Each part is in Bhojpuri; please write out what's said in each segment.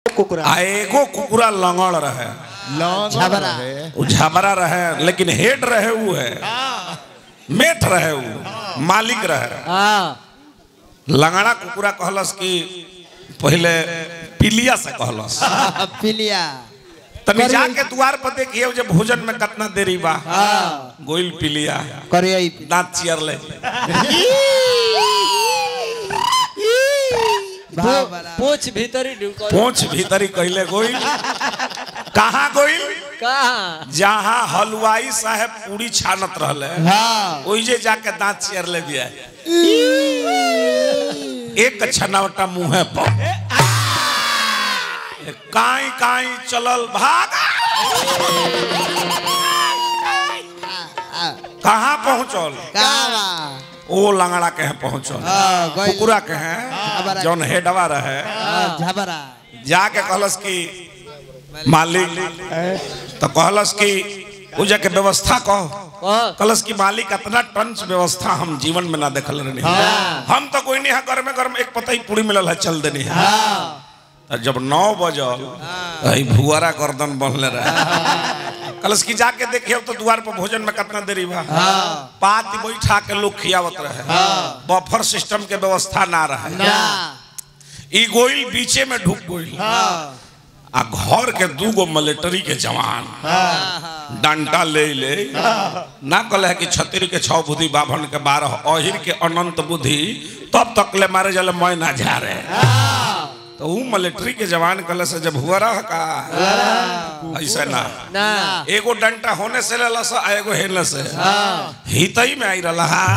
कुकुरा आ एगो कुकुरा लंगड़ रहे झबरा उ झबरा रहे लेकिन हेड रहे उ है मेट रहे उ मालिक रहे हाँ लंगड़ा कुकुरा कहलस कि पहले पिलिया से कहलस पिलिया तनी जाके द्वार पर देखिए जब भोजन में कितना देरी बा हाँ गोइल पिलिया करिए दांत चियर ले पोछ भीतरी ढुको पोछ भीतरी कहले गोइल कहाँ गोइल कहाँ जहाँ हलवाई साहब पूरी छानत रहले हाँ ओइजे जाके दांत चियर ले दिया एक छनावटा मुंह पर काई काई चलल भाग कहाँ पहुंचल कावा ओ लंगड़ा के हैं पहुंचल हाँ गइल कुकुरा के हैं जौन हेडवा रहे हाँ, झबरा जाके कहलस कि मालिक तो कहलस कि उ जाके व्यवस्था कहो कह कहलस कि मालिक इतना टंच व्यवस्था हम जीवन में ना देखल रहनी हम तो कोई नहीं है घर में घर में एक पता ही पूरी मिलल है चल देनी है तो जब नौ बजल तो ई भुआरा गर्दन बनले रहे कहलस कि जाके देखिए तो द्वार पर भोजन में कितना देरी बा पात बैठा के लोग खियावत रहे बफर सिस्टम के व्यवस्था ना रहे ना ई गोइल बीचे में ढुक गोइल आ घर के दूगो मिलिट्री के जवान डंडा ले ले ना कहले कि छतरी के छह बुद्धि बाभन के बारह अहिर के अनंत बुद्धि तब तक ले मारे जले मैं ना जा रहे तो ऊ मिलिट्री के जवान कहले से जब हुआ रहा का ऐसा ना ना एगो डंटा होने से लेला से आ एगो हेले से हितई में आई रहा हा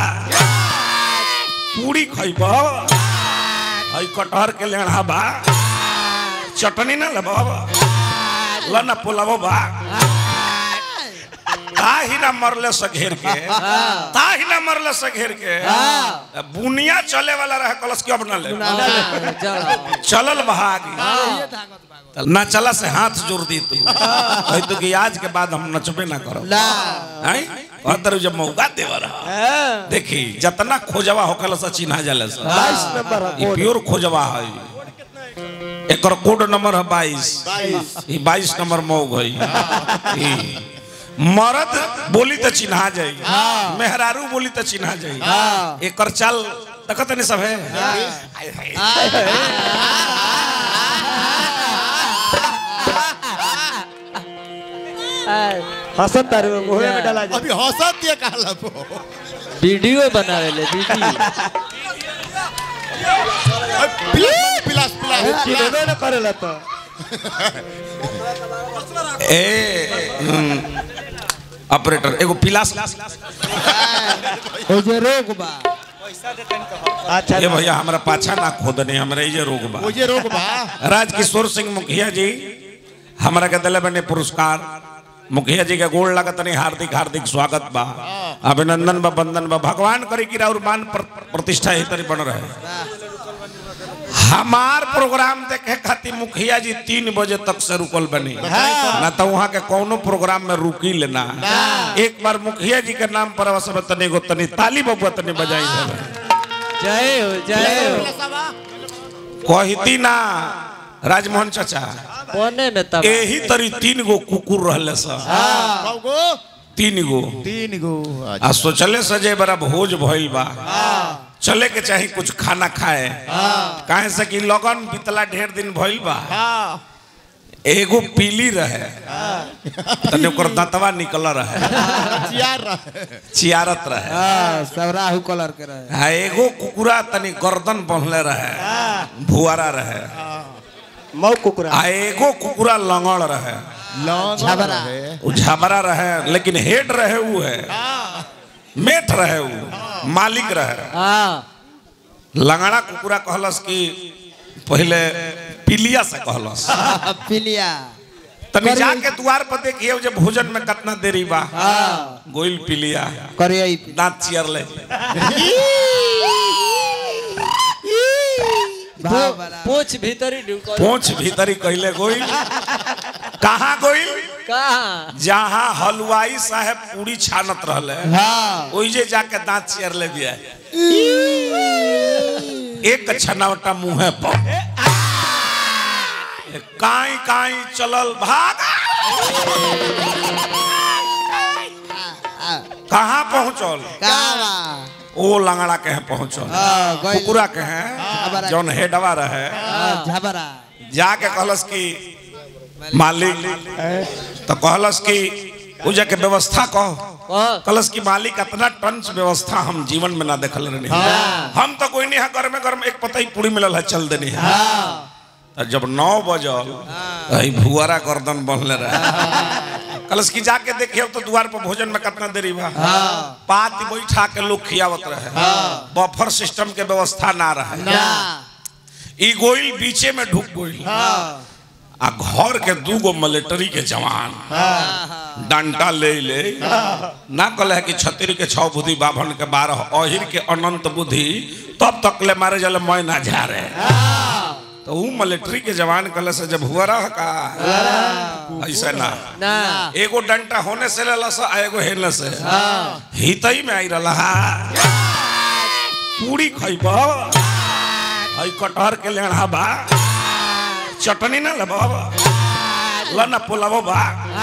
पूरी खइब हई कटहर के लेढ़ा बा चटनी ना लेब लना पुलाव बा ताही ना मरले से घेर के ताही ना मरले से घेर के बुनिया चले वाला रहे कलश के अब ना ले चलो चलल भागी ना चला से हाथ जोड़ दी तू कही तू कि आज के बाद हम नचबे ना करो ना हैं अंदर जब मौका देवा रहा देखी जितना खोजवा होकल से चिन्हा जले से बाईस नंबर है ई कोड। प्योर खोजवा है एकर कोड नंबर है बाईस ई बाईस नंबर मौग है ई मर्द बोली तो चिन्हा जाई मेहरारू बोली तो चिन्हा जाई एकर चाल देखत नहीं सब है हसत तारे मुहे में डाला जाए अभी हंसत दिया कहला पो वीडियो बनावे ले वीडियो पिलास पिलास पिलास चिन्हबे न करेला तो ए हम्म, ऑपरेटर एगो पिलास ओ जे रोग बा अच्छा ये भैया हमरा पाछा ना खोदने हमरा ये रोग बा मुझे रोक बा राजकिशोर सिंह मुखिया जी हमरा के दिले बने पुरस्कार मुखिया जी के गोड़ लगत नहीं हार्दिक हार्दिक स्वागत बा अभिनंदन बा वंदन बा भगवान करे कि और मान प्र- प्रतिष्ठा ही तरी बन रहे हमार प्रोग्राम देखे खातिर मुखिया जी तीन बजे तक से रुकल बनी ना तो वहाँ के कोनो प्रोग्राम में रुकी लेना एक बार मुखिया जी के नाम पर सब तनी गो तनी ताली बबुआ तनी बजाई देवे जय हो जय हो कहती ना राजमोहन चाचा कोने में तब यही तरी तीन गो कुकुर रहले सा कौगो तीन गो तीन गो आ सोचले सजे बड़ा भोज भइल बा चले के चाही कुछ खाना खाए काहे से कि लगन बीतला ढेर दिन भइल बा एगो पीली रहे तने ओकर दांतवा निकल रहे चियार रहे चियारत रहे हाँ सब राहु कलर के रहे आ एगो कुकुरा तनी गर्दन बंधले रहे भुआरा रहे मऊ कुकुरा आ एगो कुकुरा लंगड़ रहे झबरा उ झबरा रहे लेकिन हेड रहे उ है मेट रहे उ मालिक रहे हाँ लंगड़ा कुकुरा कहलस कि पहले पिलिया से कहलस पिलिया तनी जाके द्वार पर देखिए जब भोजन में कितना देरी बा हाँ गोइल पिलिया करिए दांत चियर ले पोछ भीतरी ढुको पोछ भीतरी कहले गोइल कहाँ गोइल कहाँ जहाँ हलवाई साहब पूरी छानत रहले हाँ ओइजे जाके दांत चियर ले दिया एक छनावटा मुंह पर काई काई चलल भागा कहाँ पहुंचल कावा ओ लंगड़ा के हैं पहुंचल हाँ, गइल। कुकुरा के हैं जौन हेडवा रहे हाँ, झबरा जाके कहलस कि मालिक तो कहलस कि पूजा के व्यवस्था कहो कह कहलस कि मालिक इतना टंच व्यवस्था हम जीवन में ना देखल रहे हम तो कोई नहीं है घर में घर में एक पता ही पूरी मिलल है चल देनी है तो जब नौ बजल तो ही भुआरा गर्दन बनले रहे कलस की जाके देखिए तो द्वार पर भोजन में कितना देरी बा पात बैठा के लोग खियावत रहे बफर सिस्टम के व्यवस्था ना रहे ना ई गोइल बीचे में ढुक गोइल आ घर के दूगो मिलिट्री के जवान डंडा ले ले ना कहले है कि छतरी के छह बुद्धि बाभन के बारह अहिर के अनंत बुद्धि तब तक ले मारे जले मैं ना जा रहे तो ऊ मिलिट्री के जवान कहले से जब हुआ रहा का ऐसा ना ना एगो डंटा होने से ले लस आ एगो हेने से हितई में आई रहा पूरी खइब हई कटहर के लेना बा चटनी ना लब ल ना पुलाव बा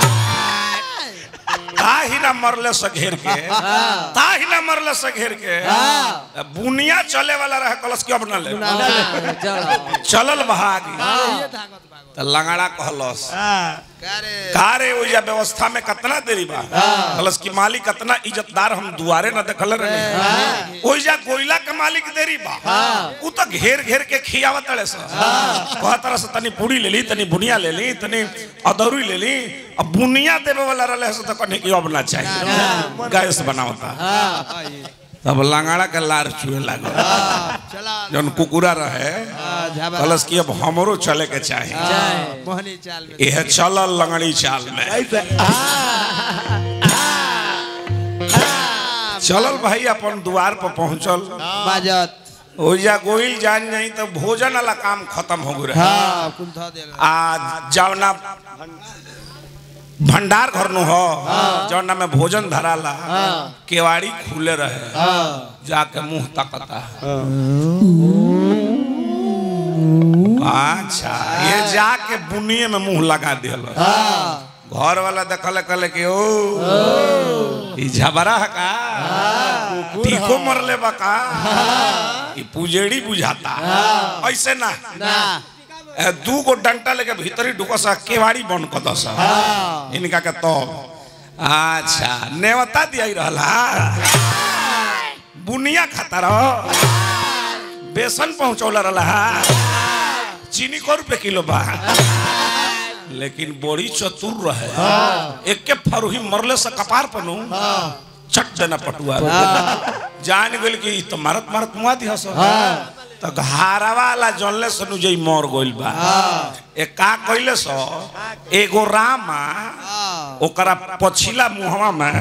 ताही ना मरले से घेर के ताही ना मरले से घेर के बुनिया चले वाला रहे कलश के अब ना ले ना चलो चलल भागी तो लंगड़ा कहलस करे कारे ओइजा व्यवस्था में कितना देरी बा कलस की मालिक कितना इज्जतदार हम दुआरे न देखल रहे ओइजा कोयला के मालिक देरी बा उ तो घेर घेर के खियावत तड़े स कह तरह से तनी पूरी ले ली तनी बुनिया ले ली तनी अदौरी ले ली अब बुनिया देवे वाला रहले से तो कने की अब ना चाहिए गैस बनावता तब लंगाड़ा के लार चुए लागल चला जौन कुकुरा रहे हाँ, झबरा कलस की अब हमरो चले के चाही जाए मोहनी चाल में यह चलल लंगड़ी चाल में ऐसे चलल भाई अपन द्वार पर पहुंचल बाजत ओइजा गोइल जान जाई तो भोजन वाला काम खत्म हो गए हाँ कुल धो देल आ जवना भंडार घर नु हो जवना में भोजन धराला केवाड़ी खुले रहे जाके मुंह तकता अच्छा ये जाके बुनिए में मुंह लगा दियल घर वाला देखल कहले कि ओ ई झबरा है का टीको मरले बा का ई पुजेड़ी बुझाता ऐसे ना ना ए, दू गो डंटा लेके भीतरी ढुकसा केवाड़ी बंद कर दस इनका के तो अच्छा नेवता दिया रहला बुनिया खाता रहो बेसन पहुंचौला रहला चीनी को रुपए किलो बा लेकिन बड़ी चतुर रहे एक के फरुही मरले से कपार पनु चट देना पटुआ जान गेल कि ई तो मारत मारत मुआ दिहस तो घारा वाला जनले सनु जई मर गइल बा ए का कइले सो एगो रामा ओकरा पछिला मुहवा में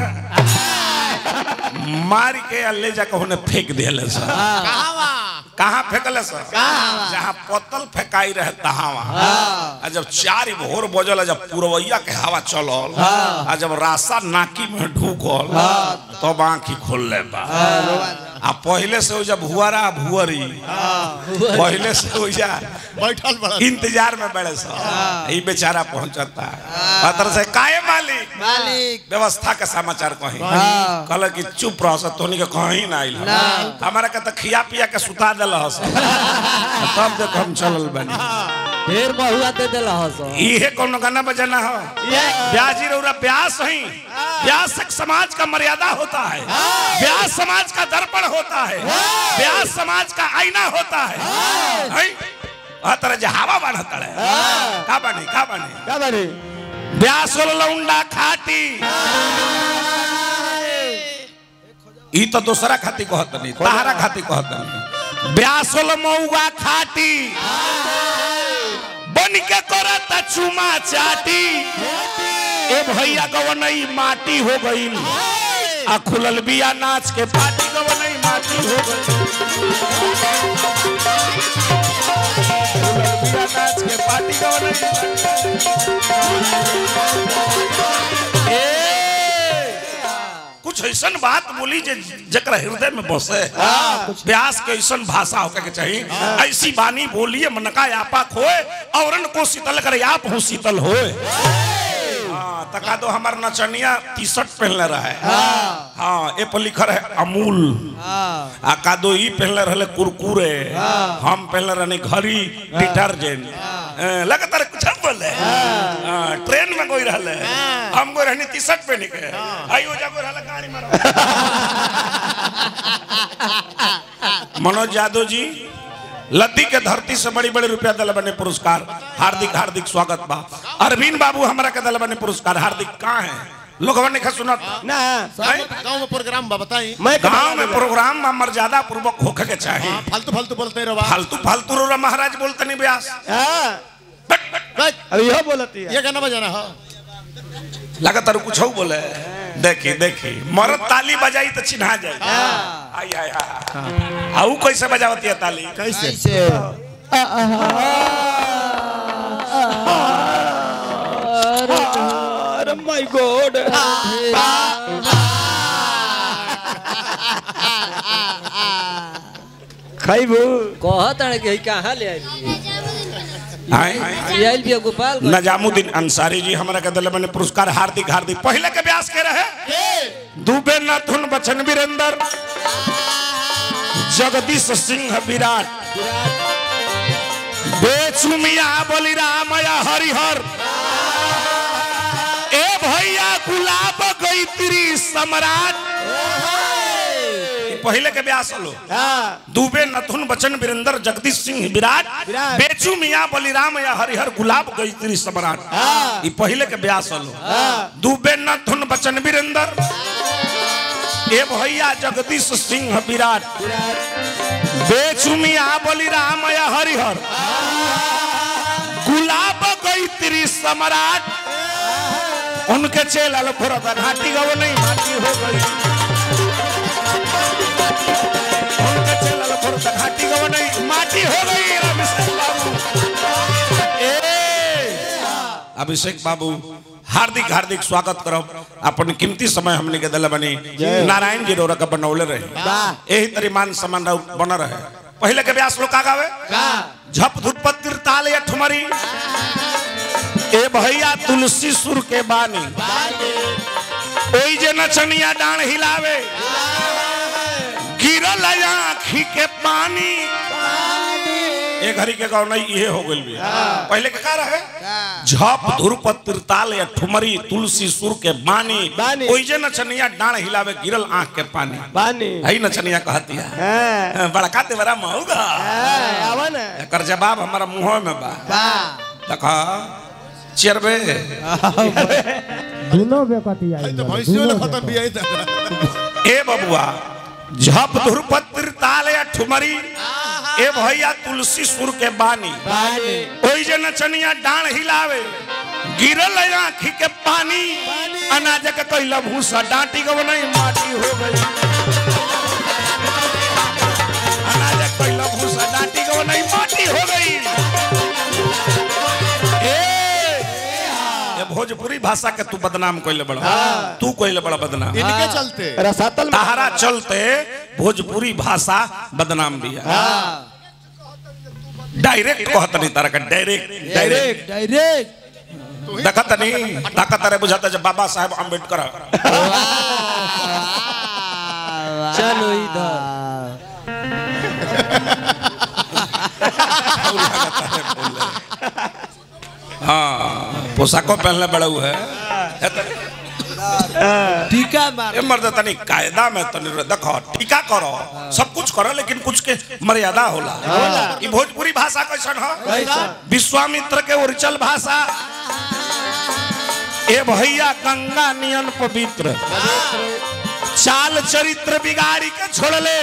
मार के आ ले जाके होने फेंक देले सो कहाँ फेंकले सो जहाँ पतल फेंकाई रहे तहावा आ जब चार भोर बजल आ जब पुरवैया के हवा चलल आ जब रास्ता नाकी में ढूकल तब आंखी खोल ले बा आ पहले से जब भुआरा भुअरी पहले से ओइजा बैठल बड़ा इंतजार में बड़े सा ई बेचारा पहुंचता पत्र से काहे मालिक मालिक व्यवस्था के समाचार कहीं हाँ। कहल कि चुप रह स तोनी के कहीं ना आइल हमारा के तो खिया पिया के सुता देल हस तब देख हम चलल बनी ढेर बहुआ दे देला हस इहे कोनो गाना बजाना हो ब्याजी रौरा ब्यास ही ब्यास एक समाज का मर्यादा होता है ब्यास समाज का दर्पण होता है ब्यास समाज का आईना होता है हैं? आ तरह जे हवा बढ़ता है का बनी का बनी क्या बनी ब्यास लौंडा खाटी ई तो दूसरा खाती कहत नहीं तहारा खाती कहत नहीं ब्यास मऊगा खाटी बन के करत चुमा चाटी ए भैया गवनई माटी हो गई आ खुलल बिया नाच के पाटी गवनई माटी हो गई खुलल बिया नाच के पाटी गवनई ए, कुछ कुछ ऐसा बात बोली जे जकरा हृदय में बसे व्यास के ऐसा भाषा होके के चाहिए ऐसी बानी बोलिए मनका आपा खोए औरन को शीतल करे आप हो शीतल होए हाँ, तका दो हमार नचनिया टी शर्ट पहनले रहे हाँ ए पर लिखल है अमूल आ का दो ई पहनले रहले कुरकुरे हम पहनले रहने घड़ी डिटर्जेंट लगातार कुछ हम बोले हाँ, ट्रेन में कोई रहले हम को रहनी टी शर्ट पहन के आई हो जा को रहले गाड़ी में रहो। मनोज यादव जी लद्दी के धरती से बड़ी बड़ी रुपया दल बने पुरस्कार हार्दिक हार्दिक स्वागत बा अरविंद बाबू हमारा के दल बने पुरस्कार हार्दिक कहाँ है लोग ने खा सुनत ना गांव में प्रोग्राम बा बताई मैं गांव में प्रोग्राम में मर्यादा पूर्वक होके के चाहिए फालतू फालतू बोलते रहो फालतू फालतू रो महाराज बोलते नहीं ब्यास हाँ बट, बट, बस, अब यह बोलती है ये गाना बजाना हो लगातार कुछ बोले देखी देखी मरद ताली बजाई तो चिन्हा जाए आई आई आई आऊ कैसे बजावती है ताली कैसे अरे माय गॉड खाइबू कहत है कि कहाँ ले आई आई ये आइल भी है गोपाल नजामुद्दीन अंसारी जी हमारा के दल बने पुरस्कार हार्दिक हार्दिक पहले के ब्यास के रहे दुबे नथुन बचन वीरेंद्र जगदीश सिंह विराट बेचू मिया बलिराम या हरिहर ए भैया गुलाब गईत्री सम्राट ई पहले के ब्यास हलो हाँ दुबे नथुन बचन वीरेंद्र जगदीश सिंह विराट विराट। बेचू मिया बलिराम या हरिहर गुलाब गईत्री सम्राट ई पहले के ब्यास हलो दुबे नथुन बचन वीरेंद्र ए भैया जगदीश सिंह विराट बेचू मिया बलिराम या हरिहर गुलाब गईत्री सम्राट उनके चेला भरत घाटी गव नहीं घाटी हो गई उनके चेला भरत घाटी गव नहीं माटी हो गई अभिषेक बाबू ए अभिषेक बाबू हार्दिक हार्दिक स्वागत करब अपन कीमती समय हमने के दल बनी नारायण जी रोरा का बनौले रहे यही तरी मान सम्मान रह- बन रहे पहले के व्यास लोग का गावे झप धुपत तिरताल या ठुमरी ए भैया तुलसी सुर के बानी ओई जे नचनिया डांड हिलावे गिरल आँखी के पानी एक घड़ी के गाँव नहीं ये हो गई पहले के का रहे झप धुरप तिरताल या ठुमरी तुलसी सुर के बानी बानी। ओई जे नचनिया डांड हिलावे गिरल आँख के पानी बानी हई नचनिया कहती है हाँ बड़का ते बड़ा महंगा हाँ, आवा ना एकर जवाब हमारा मुंह में बा देखा चेरबे अरे तो भैंसियों ने खत्म भी आई था ए बबुआ झप धुरपत्र ताल या ठुमरी ए भैया तुलसी सुर के बानी ओई जे नचनिया डांड हिलावे गिरल आँखी के पानी अनाज के कैला भूसा डांटी गो नहीं माटी हो गई अनाज के कैला भूसा डांटी गो नहीं माटी हो गई ए ये भोजपुरी भाषा के तू बदनाम कैले बड़ा तू कैले बड़ा बदनाम इनके चलते रसातल में ताहरा चलते भोजपुरी भाषा बदनाम भी है डायरेक्ट कहत नहीं तारा का डायरेक्ट डायरेक्ट डायरेक्ट देखत नहीं ताकत रे बुझाता जब बाबा साहेब अम्बेडकर चलो इधर हाँ पोशाको पहनले बड़ा हुआ है टीका मार ए मर्द तनी कायदा में तनी रे देखो टीका करो सब कुछ करो लेकिन कुछ के मर्यादा होला ई भोजपुरी भाषा कैसन हो विश्वामित्र के ओरिजिनल भाषा ए भैया गंगा नियन पवित्र चाल चरित्र बिगाड़ी के छोड़ले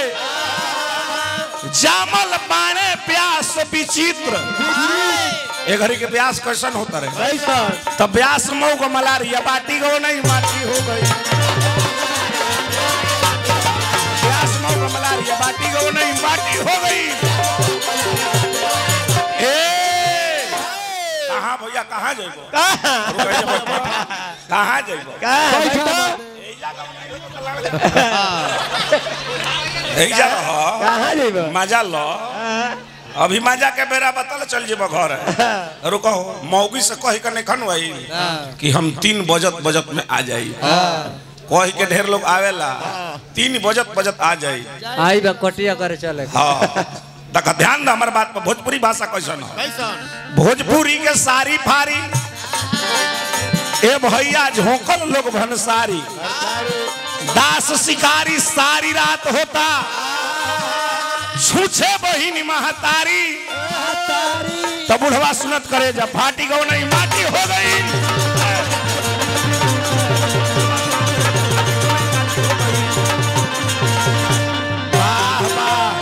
जामल बाणे प्यास विचित्र ए घड़ी के प्यास कैसन होता रहे कैसा तब ब्यास मऊ को मलारिया बाटी गो नहीं माटी हो गई ब्यास मऊ को मलारिया बाटी गो नहीं माटी हो गई ए कहाँ भैया कहाँ जेबो कहाँ कहाँ जेबो कहाँ यही जा रहो कहाँ जेबो मजा लो अभी मजा के बेरा बतल चल जेब घर रुको मौगी से कही के नहीं खनवाई कि हम तीन बजत बजत में आ जाई कही के ढेर लोग आवेला तीन बजत बजत आ जाई आई बा कटिया करे चले हाँ तक ध्यान दे हमारे बात पर भोजपुरी भाषा कैसन है कैसन भोजपुरी के सारी फारी ए भैया झोंकल लोग भनसारी दास शिकारी सारी रात होता छूछे बहिनी महतारी तो बुढ़वा सुनत करे जब फाटी गो नहीं माटी हो गई वाह, वाह।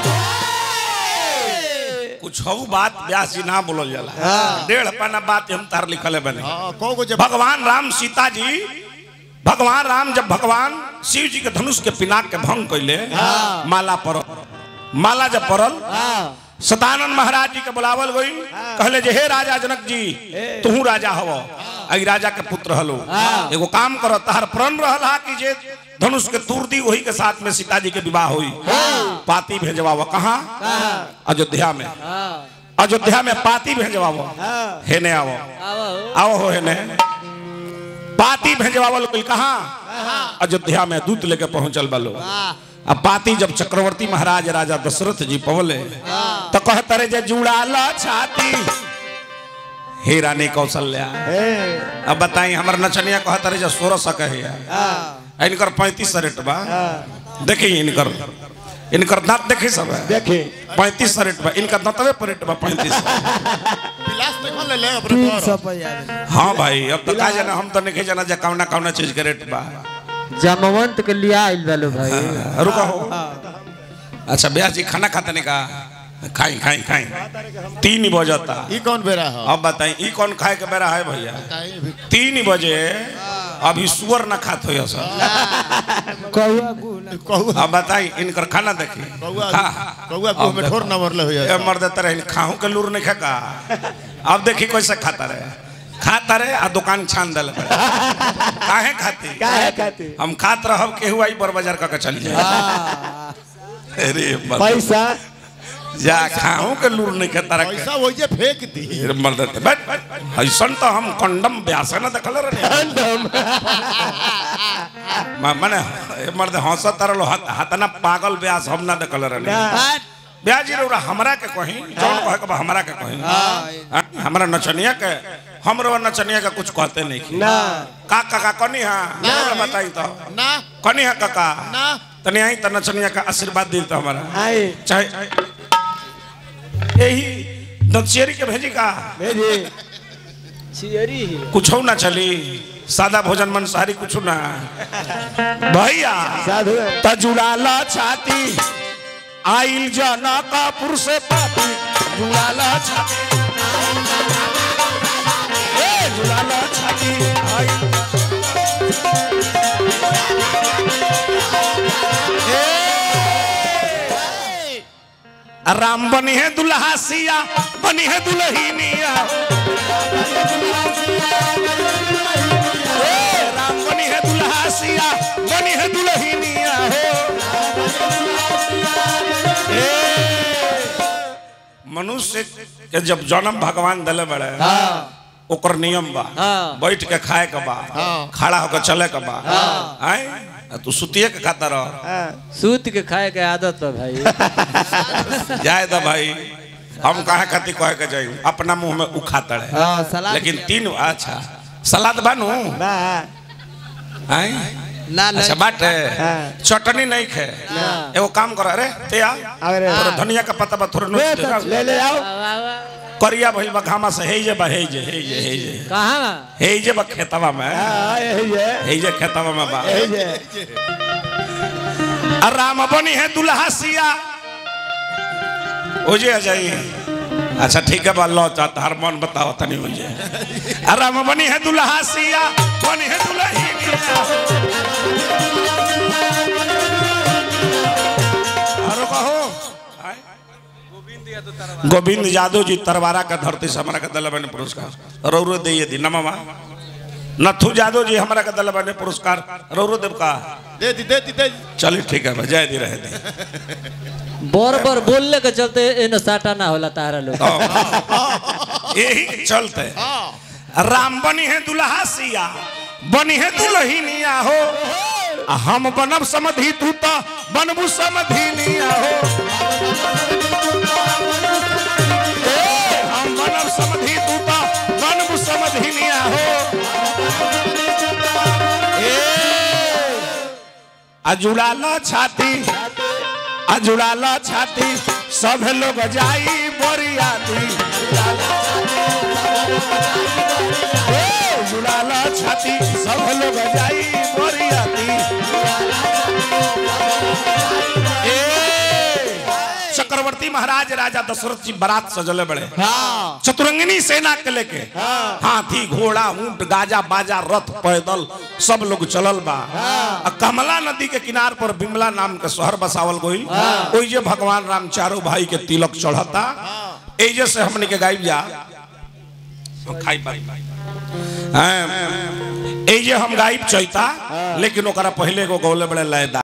कुछ हो बात व्यास जी ना बोलल जाला डेढ़ पन्ना बात हम तार लिखले बने हाँ कौ गो जब भगवान राम सीता जी भगवान राम जब भगवान शिव जी के धनुष के पिनाक के भंग कैले माला पर माला जब पड़ल सतानंद महाराज जी के बुलावल गई कहले जे हे राजा जनक जी तू राजा हव आई राजा के पुत्र हलो एगो काम करो तहर प्रण रहल हा कि जे धनुष के तूर दी वही के साथ में सीता जी के विवाह हुई पाती भेजवाव कहाँ अयोध्या में अयोध्या में पाती भेजवाव हेने आवो आवा हो आओ हो हेने पाती भेजवावल कोई कहाँ अयोध्या में दूत लेके पहुंचल बलो अब पाती जब चक्रवर्ती महाराज राजा दशरथ जी पवले तो कहते रहे जे जुड़ाल छाती हे रानी कौशल्या अब बताई हमर नचनिया कहते रहे जे सोलह सौ कहे इनकर पैंतीस रेट बा देखी इनकर इनकर दांत देखी सब है देखे पैंतीस रेट बा इनका दांतवे पर रेट बा पैंतीस पिलास देखल ले ले अपने तीन घर सौ पैया हाँ भाई अब तो का जाना हम तो नहीं जाना जे कौना कौना चीज के रेट बा जमवंत के लिया आइल बालो भाई रुका हो अच्छा ब्याह जी खाना खाते नहीं का खाई खाई खाई तीन बजता ई कौन बेरा है अब बताई ई कौन खाए के बेरा है भैया काहे भी तीन बजे अभी सुअर न खात हो सब कौआ गुना कौआ अब बताई इनकर खाना देखी कौआ खा कौआ को में ठोर न मरले हो ए जाए मर देते रहे खाहू के लूर नहीं खेका अब देखी कैसे खाता रहे खाता रहे आ दुकान छान दिल काहे खाती काहे खाती हम खात रहब केहू आई बर बाजार का चल जाए अरे मर- पैसा जा खाहू के लूर नहीं खाता रखे पैसा वही फेंक दी फिर मर देते बैठ ऐसन तो हम कंडम ब्यास न देखल रहे म- मने ए मर्द हंसत तरल हतना पागल ब्यास हम ना देखल रहे ब्याज जी रौरा हमरा के कहीं जौन कहे के बा हमरा के कहीं हाँ, हमरा नचनिया के हमरो नचनिया के कुछ कहते नहीं की ना का काका कनी हा हमरा बताई तो ना कनी हा काका ना तने आई त नचनिया का आशीर्वाद दी तो हमारा आई चाहे यही दक्षियरी के भेजी का भेजी छियरी ही कुछ ना चली सादा भोजन मंसाहारी कुछ ना भैया साधु तजुड़ाल छाती आइल जनकपुर से पाती जुड़ाल छाती ए, जुड़ाल छाती आइल ए, राम बनी है दुल्हा सिया बनी है दुल्हनिया ए, राम बनी है दुल्हा सिया बनी है दुल्हनिया हो ए, मनुष्य के जब जन्म भगवान दिले बड़े ओकर नियम बा हाँ। बैठ के खाए के बा हाँ। खड़ा होकर चले के बा आय तू सुतिए के खाता रह सूत के खाए के आदत है भाई जाए तो भाई हम कहा खाती कहे के जाई अपना मुंह में उखाता है हाँ सलाद लेकिन तीन अच्छा सलाद बानू ना आय ना ना अच्छा बाटे हाँ। चटनी नहीं खे एगो काम कर अरे ते आ अरे थोड़ा धनिया का पत्ता बा थोड़ा ले नोच दे तो ले ले आओ करिया भइल बा घामा से हे जे बा हे जे हे जे हे जे कहाँ हे जे बा खेतवा में हाँ यही है हे जे खेतवा में बा यही है आ राम बनी है दुल्हा सिया हो जे आ जाई अच्छा ठीक है बा लो चा तार मन बताओ तनी हो जे आ राम बनी है दुल्हा सिया बनी है दुल्ही और कहो आय? गोविंद यादव जी तरवारा का धरती से हमारा के दिला बने पुरस्कार रौरो दे दी नमवा नथु यादव जी हमारा के दिल बने पुरस्कार रौरो देव का दे दी दे दी दे दी चलिए ठीक है भाई जय दी रहे दी बर बर बोलने के चलते इन साटा ना होला तारा लोग यही चलते राम बनी है दुल्हा सिया बनी है दुल्हनिया हो आ हम बनब समधि तू तो बनबू समधिनिया हो ए, हम बनब समधि तू तो बनबू समधिनिया हो ए, आ जुड़ाला छाती आ जुड़ाला छाती सब लोग जाई बोरियाती ए, जुड़ाला छाती सब लोग जाई बोरियाती ए, चक्रवर्ती महाराज राजा दशरथ जी बारात सजले बड़े चतुरंगिनी सेना के लेके हाथी घोड़ा ऊंट गाजा बाजा रथ पैदल सब लोग चलल बा आ कमला नदी के किनार पर बिमला नाम के शहर बसावल गइल ओइ जे भगवान राम चारों भाई के तिलक चढ़ता एजे से हमने के गायब जा हम खाई पाई हैं, एजे हम गायब चैता लेकिन ओकरा पहले को गौले बड़े लयदा